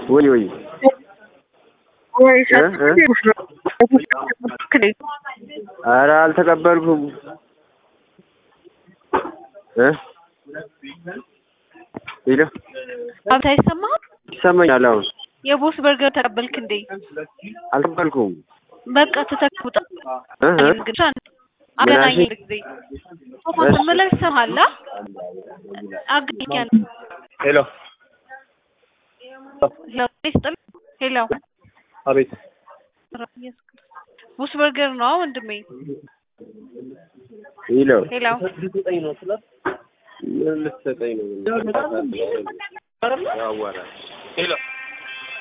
ወይ ወይ ወይ እ እ ኧረ አልተቀበልኩም እ ሄሎ አብታ አይሰማህም? ይሰማኛል አሁን የቦስ በርገር ተቀበልክ እንዴ? አልተቀበልኩም በቃ ተተክቡጣ እ እ አገናኝ ምናልሽ? ጊዜ ሶፋ ስትመለስ ይሰማሃል? አገኛል ሄሎ ሄሎ ስጥል ሄሎ አቤት ቦስ በርገር ነው ወንድሜ። ሄሎ ሄሎ ልትሰጠኝ ነው ስላት ምን ልትሰጠኝ ነው? ያዋራል ሄሎ